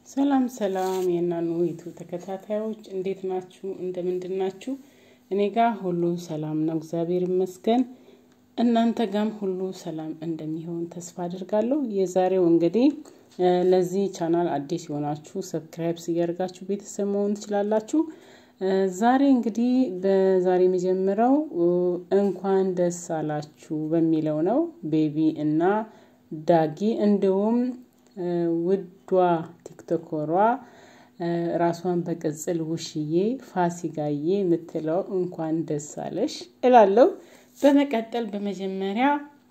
ሰላም ሰላም የእናኑ ዩቱብ ተከታታዮች እንዴት ናችሁ? እንደምንድን ናችሁ? እኔ ጋር ሁሉ ሰላም ነው፣ እግዚአብሔር ይመስገን። እናንተ ጋም ሁሉ ሰላም እንደሚሆን ተስፋ አድርጋለሁ። የዛሬው እንግዲህ ለዚህ ቻናል አዲስ የሆናችሁ ሰብስክራይብ እያደርጋችሁ ቤተሰብ መሆን ትችላላችሁ። ዛሬ እንግዲህ በዛሬ የመጀመሪያው እንኳን ደስ አላችሁ በሚለው ነው። ቤቢ እና ዳጊ እንዲሁም ውዷ ቲክቶከሯ ራሷን በቅጽል ውሽዬ ፋሲካዬ የምትለው እንኳን ደስ አለሽ እላለሁ። በመቀጠል በመጀመሪያ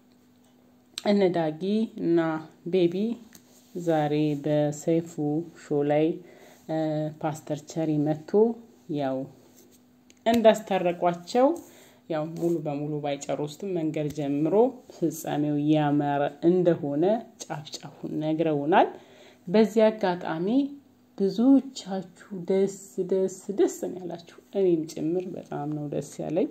እነ ዳጊ እና ቤቢ ዛሬ በሰይፉ ሾው ላይ ፓስተር ቸሪ መጥቶ ያው እንዳስታረቋቸው ያው ሙሉ በሙሉ ባይጨርሱትም መንገድ ጀምሮ ፍጻሜው ያማረ እንደሆነ ጫፍ ጫፉን ነግረውናል። በዚህ አጋጣሚ ብዙዎቻችሁ ደስ ደስ ደስ ነው ያላችሁ፣ እኔም ጭምር በጣም ነው ደስ ያለኝ።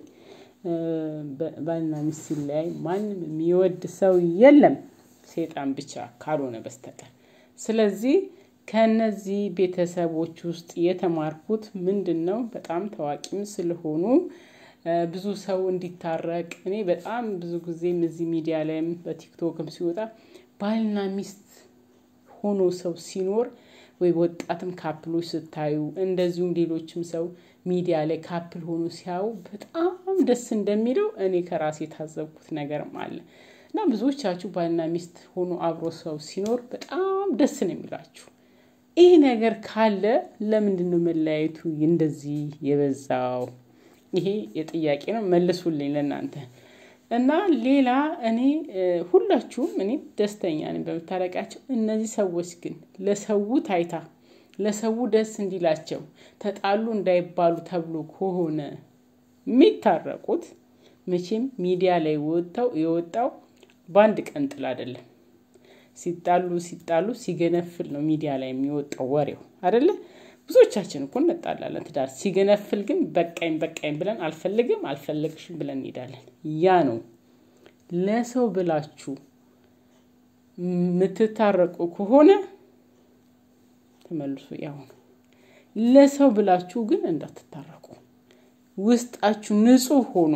ባልና ሚስት ሲለያይ ማንም የሚወድ ሰው የለም ሴጣን ብቻ ካልሆነ በስተቀር። ስለዚህ ከነዚህ ቤተሰቦች ውስጥ የተማርኩት ምንድን ነው? በጣም ታዋቂም ስለሆኑ ብዙ ሰው እንዲታረቅ እኔ በጣም ብዙ ጊዜም እዚህ ሚዲያ ላይም በቲክቶክም ሲወጣ ባልና ሚስት ሆኖ ሰው ሲኖር ወይ ወጣትም ካፕሎች ስታዩ እንደዚሁም ሌሎችም ሰው ሚዲያ ላይ ካፕል ሆኖ ሲያዩ በጣም ደስ እንደሚለው እኔ ከራሴ የታዘብኩት ነገርም አለ እና ብዙዎቻችሁ ባልና ሚስት ሆኖ አብሮ ሰው ሲኖር በጣም ደስ ነው የሚላችሁ። ይህ ነገር ካለ ለምንድን ነው መለያየቱ እንደዚህ የበዛው? ይሄ የጥያቄ ነው፣ መልሱልኝ ለእናንተ እና ሌላ እኔ ሁላችሁም እኔ ደስተኛ ነኝ በምታረቃቸው። እነዚህ ሰዎች ግን ለሰው ታይታ ለሰው ደስ እንዲላቸው ተጣሉ እንዳይባሉ ተብሎ ከሆነ የሚታረቁት መቼም ሚዲያ ላይ ወጣው የወጣው በአንድ ቀን ጥል አይደለም። ሲጣሉ ሲጣሉ ሲገነፍል ነው ሚዲያ ላይ የሚወጣው ወሬው አይደለ? ብዙዎቻችን እኮ እንጣላለን ትዳር ሲገነፍል ግን በቃኝ በቃኝ ብለን አልፈልግም አልፈለግሽም ብለን እንሄዳለን። ያ ነው ለሰው ብላችሁ የምትታረቁ ከሆነ ተመልሶ ያው ነው። ለሰው ብላችሁ ግን እንዳትታረቁ። ውስጣችሁ ንጹሕ ሆኖ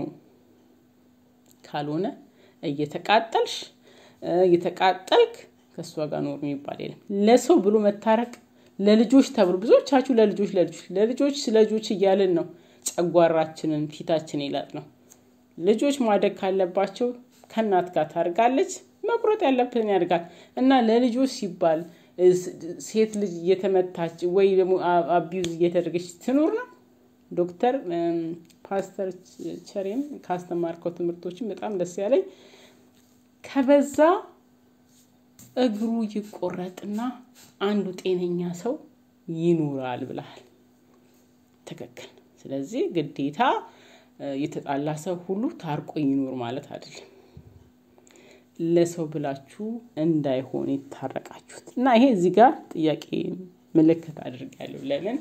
ካልሆነ እየተቃጠልሽ እየተቃጠልክ ከእሷ ጋር ኖር የሚባል የለም። ለሰው ብሎ መታረቅ ለልጆች ተብሎ ብዙዎቻችሁ ለልጆች ለልጆች ለልጆች ለልጆች እያልን ነው ጨጓራችንን ፊታችን ይላጥ ነው። ልጆች ማደግ ካለባቸው ከእናት ጋር ታድጋለች። መቁረጥ ያለበትን ያድጋል እና ለልጆች ሲባል ሴት ልጅ እየተመታች ወይ ደግሞ አቢዩዝ እየተደረገች ትኑር ነው። ዶክተር ፓስተር ቸሬም ካስተማርከው ትምህርቶችን በጣም ደስ ያለኝ ከበዛ እግሩ ይቆረጥና አንዱ ጤነኛ ሰው ይኖራል ብለሃል። ትክክል። ስለዚህ ግዴታ የተጣላ ሰው ሁሉ ታርቆ ይኖር ማለት አይደለም። ለሰው ብላችሁ እንዳይሆን የታረቃችሁት እና ይሄ እዚህ ጋር ጥያቄ ምልክት አድርጋለሁ። ለምን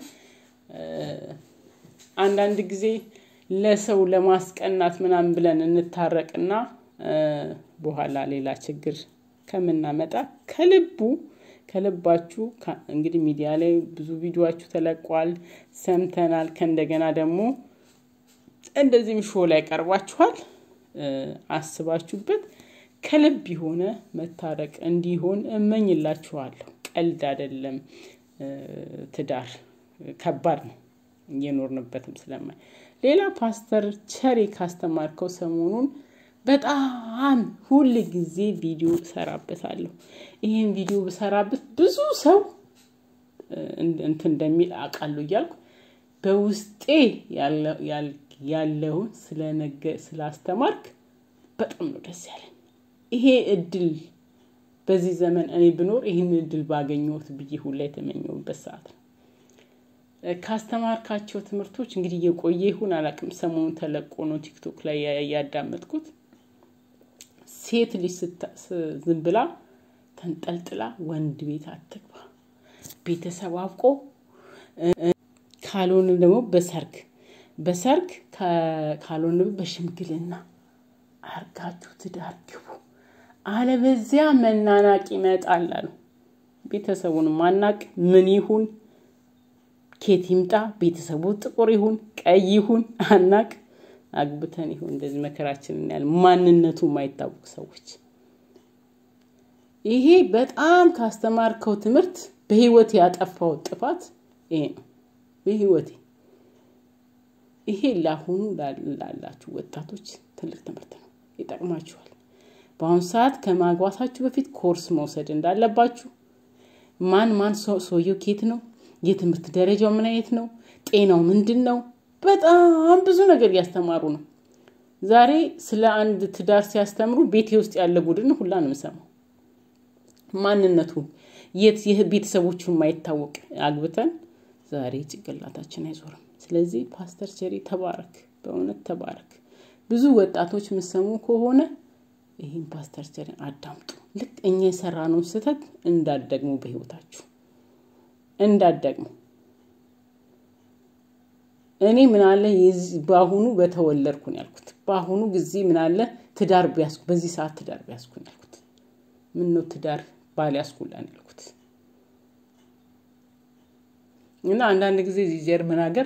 አንዳንድ ጊዜ ለሰው ለማስቀናት ምናምን ብለን እንታረቅና በኋላ ሌላ ችግር ከምናመጣ ከልቡ ከልባችሁ እንግዲህ ሚዲያ ላይ ብዙ ቪዲዮችሁ ተለቋል፣ ሰምተናል። ከእንደገና ደግሞ እንደዚህም ሾ ላይ ቀርባችኋል። አስባችሁበት ከልብ የሆነ መታረቅ እንዲሆን እመኝላችኋለሁ። ቀልድ አይደለም። ትዳር ከባድ ነው፣ እየኖርንበትም ስለማይ ሌላ ፓስተር ቸሬ ካስተማርከው ሰሞኑን በጣም ሁል ጊዜ ቪዲዮ እሰራበታለሁ። ይህን ቪዲዮ ብሰራበት ብዙ ሰው እንትን እንደሚል አውቃለሁ እያልኩ በውስጤ ያለውን ስለነገ ስላስተማርክ በጣም ነው ደስ ያለኝ። ይሄ እድል በዚህ ዘመን እኔ ብኖር ይህን እድል ባገኘሁት ብዬ ሁላ የተመኘሁበት ሰዓት ነው። ካስተማርካቸው ትምህርቶች እንግዲህ እየቆየ ይሁን አላውቅም፣ ሰሞኑን ተለቆ ነው ቲክቶክ ላይ ያዳመጥኩት። ሴት ልጅ ዝም ብላ ተንጠልጥላ ወንድ ቤት አትግባ። ቤተሰብ አብቆ ካልሆነ ደግሞ በሰርግ በሰርግ ካልሆነ በሽምግልና አርጋችሁ ትዳር ግቡ። አለበዚያ መናናቅ ይመጣል አሉ። ቤተሰቡን ማናቅ ምን ይሁን ኬት ይምጣ ቤተሰቡ ጥቁር ይሁን ቀይ ይሁን አናቅ አግብተን ይሁን እንደዚህ መከራችንን ያህል ማንነቱ የማይታወቅ ሰዎች ይሄ በጣም ካስተማርከው ትምህርት በህይወት ያጠፋው ጥፋት ይሄ ነው። በህይወቴ ይሄ ለአሁኑ ላላችሁ ወጣቶች ትልቅ ትምህርት ነው፣ ይጠቅማችኋል። በአሁኑ ሰዓት ከማግባታችሁ በፊት ኮርስ መውሰድ እንዳለባችሁ፣ ማን ማን ሰውየው ኬት ነው፣ የትምህርት ደረጃው ምን አይነት ነው፣ ጤናው ምንድን ነው፣ በጣም ብዙ ነገር እያስተማሩ ነው። ዛሬ ስለ አንድ ትዳር ሲያስተምሩ ቤቴ ውስጥ ያለ ቡድን ሁላ ነው የምሰማው። ማንነቱ የት ቤተሰቦቹ የማይታወቅ አግብተን ዛሬ ጭንቅላታችን አይዞርም። ስለዚህ ፓስተር ቸሪ ተባረክ፣ በእውነት ተባረክ። ብዙ ወጣቶች የምሰሙ ከሆነ ይህን ፓስተር ቸሪን አዳምጡ። ልክ እኛ የሰራነውን ስህተት እንዳደግሙ በህይወታችሁ እንዳደግሙ እኔ ምናለ በአሁኑ በተወለድኩ ነው ያልኩት። በአሁኑ ጊዜ ምናለ ትዳር ቢያስኩ በዚህ ሰዓት ትዳር ቢያስኩ ነው ያልኩት። ምን ነው ትዳር ባል ያስኩላን ያልኩት እና አንዳንድ ጊዜ እዚህ ጀርመን ሀገር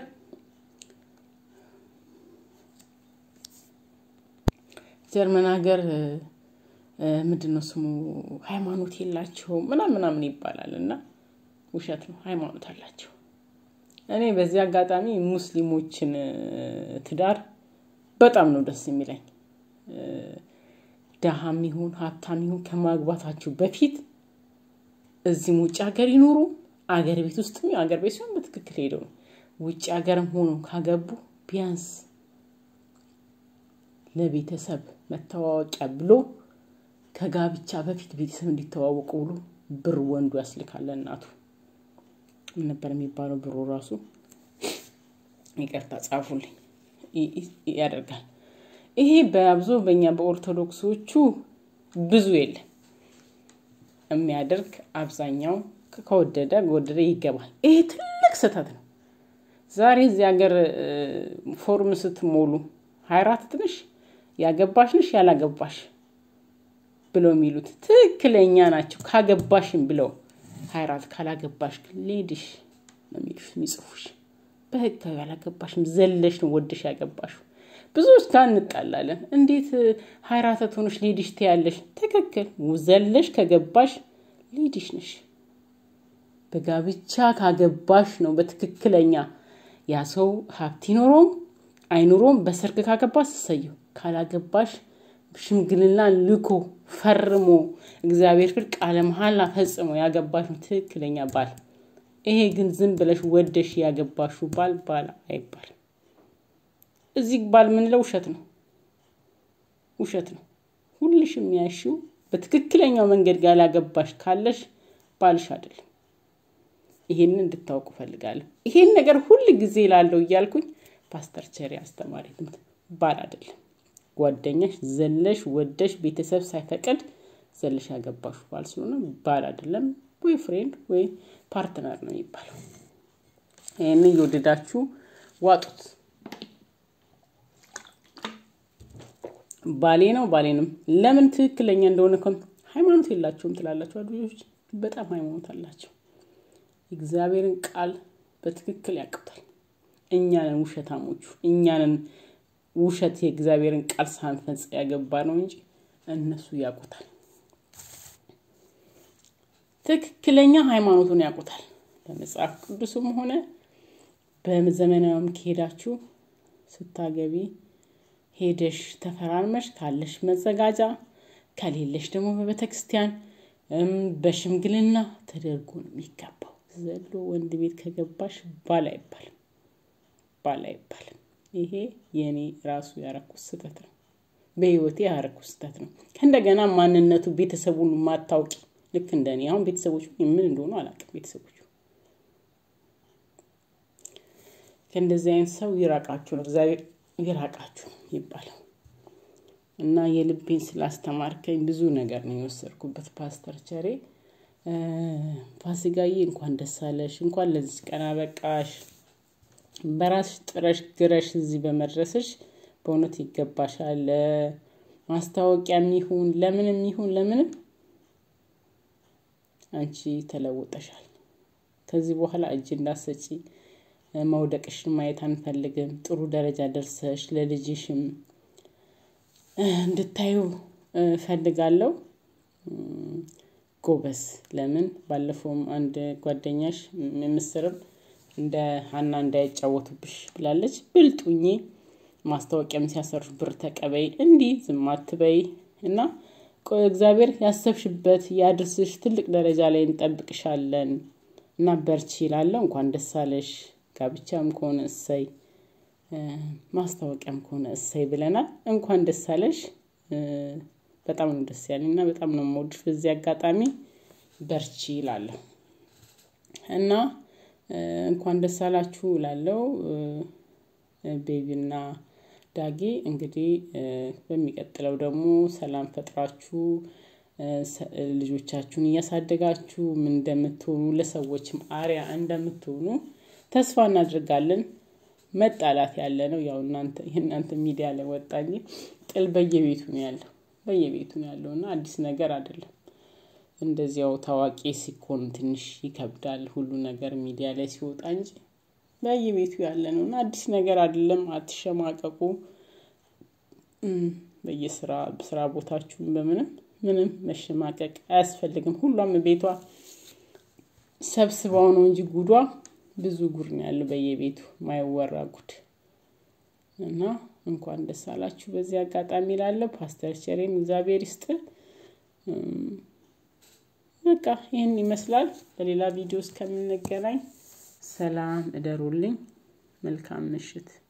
ጀርመን ሀገር ምንድን ነው ስሙ ሃይማኖት የላቸውም ምናምን ምናምን ይባላል እና ውሸት ነው። ሃይማኖት አላቸው። እኔ በዚህ አጋጣሚ ሙስሊሞችን ትዳር በጣም ነው ደስ የሚለኝ። ደሃም ይሁን ሀብታም ይሁን ከማግባታችሁ በፊት እዚህም ውጭ ሀገር ይኖሩ አገር ቤት ውስጥም አገር ቤት ሲሆን በትክክል ሄደው ነው ውጭ ሀገርም ሆኖ ካገቡ ቢያንስ ለቤተሰብ መተዋወቂያ ብሎ ከጋብቻ በፊት ቤተሰብ እንዲተዋወቁ ብሎ ብር ወንዱ ያስልካል እናቱ ምን ነበር የሚባለው ብሩ ራሱ ይቅርታ ጻፉልኝ ያደርጋል ይሄ በአብዞ በእኛ በኦርቶዶክሶቹ ብዙ የለም የሚያደርግ አብዛኛው ከወደደ ወደደ ይገባል ይሄ ትልቅ ስህተት ነው ዛሬ እዚህ ሀገር ፎርም ስትሞሉ ሀያ አራት ትንሽ ያገባሽ ነሽ ያላገባሽ ብለው የሚሉት ትክክለኛ ናቸው ካገባሽም ብለው ሀያ አራት ካላገባሽ ግን ሌድሽ ነው የሚሉሽ የሚጽፉሽ በህጋዊ ያላገባሽም ዘለሽ ነው ወደሽ ያገባሽ ብዙዎች ጋር እንጣላለን እንዴት ሀያ አራት ሆነሽ ሌድሽ ትያለሽ ትክክል ዘለሽ ከገባሽ ሌድሽ ነሽ በጋብቻ ካገባሽ ነው በትክክለኛ ያ ሰው ሀብት ይኖረውም አይኑሮም በሰርግ ካገባሽ ስሰየው ካላገባሽ ሽምግልና ልኮ ፈርሞ እግዚአብሔር ፍር ቃለ መሀላ ፈጽሞ ያገባሽ ነው ትክክለኛ ባል ይሄ ግን ዝም ብለሽ ወደሽ ያገባሹ ባል ባል አይባል እዚህ ባል ምንለው ውሸት ነው ውሸት ነው ሁልሽ የሚያሽው በትክክለኛው መንገድ ጋር ያላገባሽ ካለሽ ባልሽ አይደለም ይሄንን እንድታውቁ ፈልጋለሁ ይሄን ነገር ሁል ጊዜ ላለው እያልኩኝ ፓስተር ቸሪ አስተማሪ ትምህርት ባል አይደለም ጓደኛሽ ዘለሽ ወደሽ ቤተሰብ ሳይፈቅድ ዘለሽ ያገባሹ ባል ስለሆነ ባል አይደለም ወይ ፍሬንድ ወይ ፓርትነር ነው የሚባለው ይህን እየወደዳችሁ ዋጡት ባሌ ነው ባሌንም ለምን ትክክለኛ እንደሆነ ሃይማኖት የላቸውም ትላላቸው ልጆች በጣም ሃይማኖት አላቸው እግዚአብሔርን ቃል በትክክል ያውቁታል እኛንን ውሸታሞቹ እኛንን ውሸት የእግዚአብሔርን ቃል ሳንፈጽ ያገባ ነው እንጂ እነሱ ያውቁታል ትክክለኛ ሃይማኖቱን ያውቁታል በመጽሐፍ ቅዱስም ሆነ በዘመናዊም ከሄዳችሁ ስታገቢ ሄደሽ ተፈራርመሽ ካለሽ መዘጋጃ ከሌለሽ ደግሞ በቤተክርስቲያን በሽምግልና ተደርጎ ነው የሚገባው ዘሎ ወንድ ቤት ከገባሽ ባል አይባልም ባል አይባልም ይሄ የእኔ ራሱ ያረኩት ስህተት ነው በህይወቴ ያረኩት ስህተት ነው ከእንደገና ማንነቱ ቤተሰቡን ማታውቂ ልክ እንደ እኔ አሁን ቤተሰቦቹ ምን እንደሆኑ አላውቅም ቤተሰቦቹ ከእንደዚህ አይነት ሰው ይራቃችሁ ነው እግዚአብሔር ይራቃችሁ ይባለው እና የልቤን ስላስተማርከኝ ብዙ ነገር ነው የወሰድኩበት ፓስተር ቸሬ ፋሲጋዬ እንኳን ደስ አለሽ እንኳን ለዚህ ቀን አበቃሽ በራስሽ ጥረሽ ግረሽ እዚህ በመድረስሽ በእውነት ይገባሻል ማስታወቂያ የሚሆን ለምንም ይሁን ለምንም አንቺ ተለውጠሻል። ከዚህ በኋላ እጅ እንዳሰጪ መውደቅሽን ማየት አንፈልግም። ጥሩ ደረጃ ደርሰሽ ለልጅሽም እንድታዩ ፈልጋለሁ። ጎበዝ። ለምን ባለፈውም አንድ ጓደኛሽ ምስርም እንደ ሀና እንዳይጫወቱብሽ ብላለች። ብልጡኝ ማስታወቂያም ሲያሰሩሽ ብር ተቀበይ፣ እንዲህ ዝም አትበይ እና እግዚአብሔር ያሰብሽበት ያድርስሽ። ትልቅ ደረጃ ላይ እንጠብቅሻለን እና በርቺ ይላለሁ። እንኳን ደስ አለሽ። ጋብቻም ከሆነ እሰይ፣ ማስታወቂያም ከሆነ እሰይ ብለናል። እንኳን ደስ አለሽ። በጣም ነው ደስ ያለኝ እና በጣም ነው የምወድሽ። በዚህ አጋጣሚ በርቺ ይላለሁ እና እንኳን ደስ አላችሁ እላለሁ። ቤቢና ዳጊ እንግዲህ በሚቀጥለው ደግሞ ሰላም ፈጥራችሁ ልጆቻችሁን እያሳደጋችሁ ምን እንደምትሆኑ ለሰዎችም አሪያ እንደምትሆኑ ተስፋ እናድርጋለን። መጣላት ያለ ነው ያው እናንተ የእናንተ ሚዲያ ላይ ወጣ እንጂ ጥል በየቤቱ ነው ያለው በየቤቱ ነው ያለው እና አዲስ ነገር አይደለም። እንደዚያው ታዋቂ ሲኮን ትንሽ ይከብዳል ሁሉ ነገር ሚዲያ ላይ ሲወጣ እንጂ በየቤቱ ያለ ነው እና አዲስ ነገር አይደለም። አትሸማቀቁ። በየስራ ስራ ቦታችሁን በምንም ምንም መሸማቀቅ አያስፈልግም። ሁሏም ቤቷ ሰብስባው ነው እንጂ ጉዷ ብዙ ጉድ ነው ያለው በየቤቱ ማይወራ ጉድ እና እንኳን ደስ አላችሁ። በዚህ አጋጣሚ ላለው ፓስተር ቸሬም እግዚአብሔር ይስጥ። በቃ ይህን ይመስላል። በሌላ ቪዲዮ እስከምንገናኝ ሰላም እደሩልኝ። መልካም ምሽት